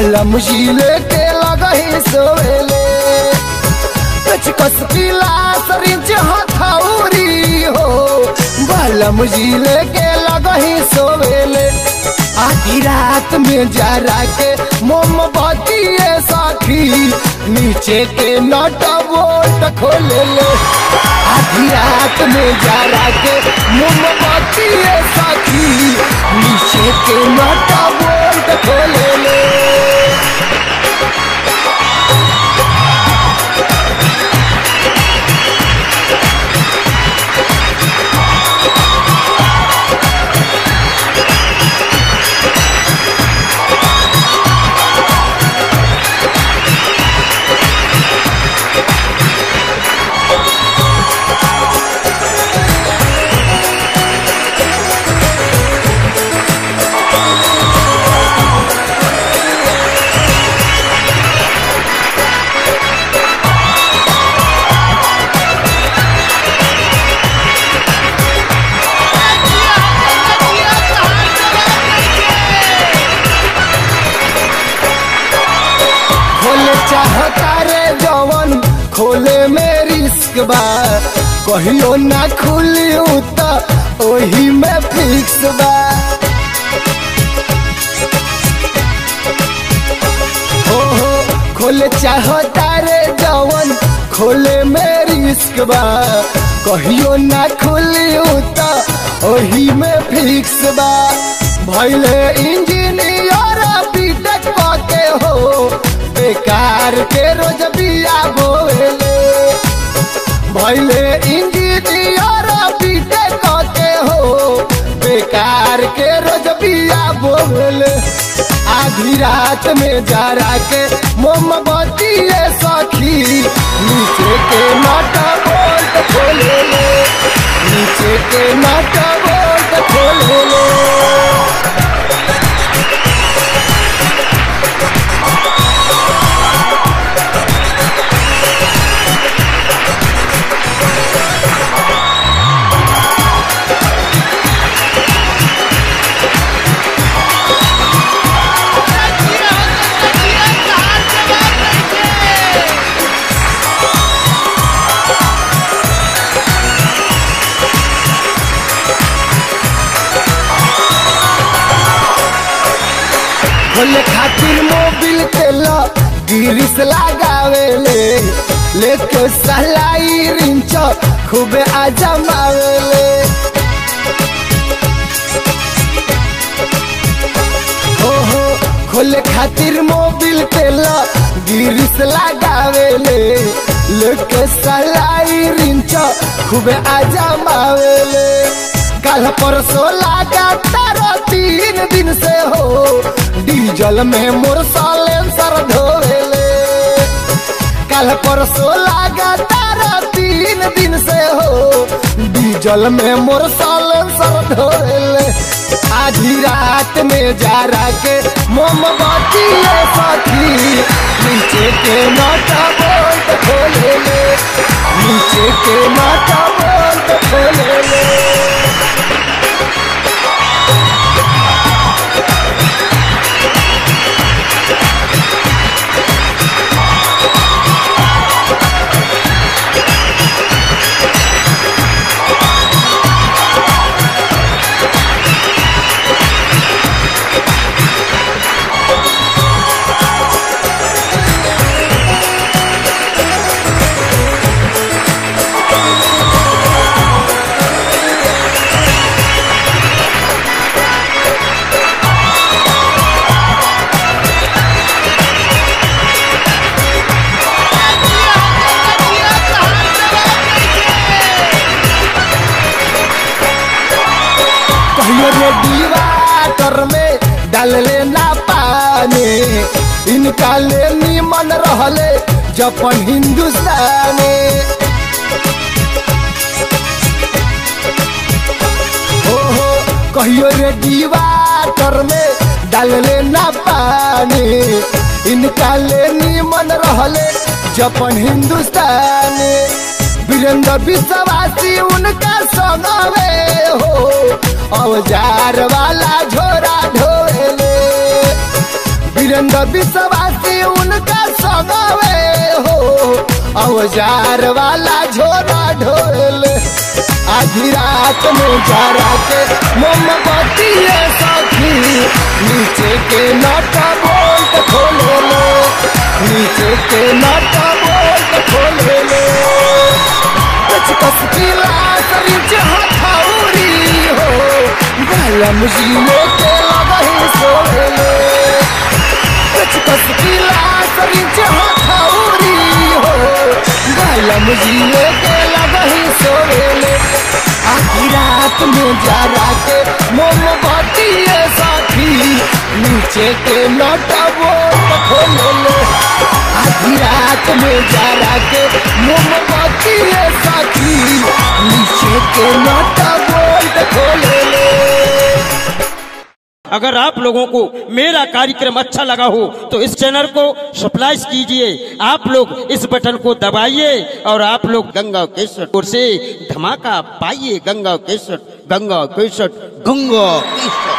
बालम झीले के लगही सोवेले कचकस पीला सरिंच हथौरी हो बालम झीले के लगही सोवेले आधी रात में जरा के मोमबत्ती साखी नीचे के नट बोल्ट खोले ले आधी रात में जरा के मोमबत्ती साखी नीचे के नट बोल्ट खोले ले खोले चाहता रे जवन खोले में रिस्क बा कहियो ना खुली त ओही में फिक्स बा हो हो खोले चाहता रे जवन खोले में रिस्क बा कहियो ना खुली त ओही में फिक्स बा भैले इंजीनियर बीटेक के हो बेकार के रोज बिया बोले भैले इंजीनियर बीटेक के हो बेकार के रोज बिया बोले आधी रात में जरा के मोमबत्ती सखी नीचे के नट बोल्ट खोले ले नीचे के नट बोल्ट खोले ले खोले खातिर मोबिल तेल गिरिस लगावेले लेके सलाई रिंच खूबे आजमावेले हो हो खोले खातिर मोबिल तेल गिरिस लगावेले लेके सलाई रिंच खूबे आजमावेले कल परसों लगा तारा तीन दिन से हो डीजल में मोर सालेंसर धोले कल परसों लगा तारा तीन दिन से हो डीजल में मोर सालेंसर धोले आधी रात में जरा के मोमबत्ती साथी नीचे के नाटा बोल्ट खोले ले नीचे के नाटा बोल्ट खोले ले कहियो रे दीवार में डाल लेना पानी इनका ले निमन रहले जपन हिंदुस्तानी हो हो कहियो रे दीवार में डाल लेना पानी इनका ले निमन रहले जपन हिंदुस्तानी वीरेंद्र विश्वासी उनका संगवे हो औजार वाला झोरा ढोले वीरेंद्र विश्वासी उनका सगावे हो औजार वाला झोला ढोल आधी रात में जरा के मोमबत्ती सखी नीचे के नटा बोल्ट खोले लो नीचे के नटा बोल्ट खोले लो कच कस की लाश रिच हथौरी हो गलम जीने के लगही सोले लो कच कस की लाश रिच हथौरी हो गलम जीने के लगही सोले लो आधी रात में जरा के मोमबत्ती साथी नीचे के नटा बोल्ट खोले लो आधी रात में जरा के मोमबत्ती साथी नीचे के नटा बोल्ट खोले लो अगर आप लोगों को मेरा कार्यक्रम अच्छा लगा हो तो इस चैनल को सब्सक्राइब कीजिए आप लोग इस बटन को दबाइए और आप लोग गंगा केसर से धमाका पाइए गंगा केसर गंगा केसर गंगा केसर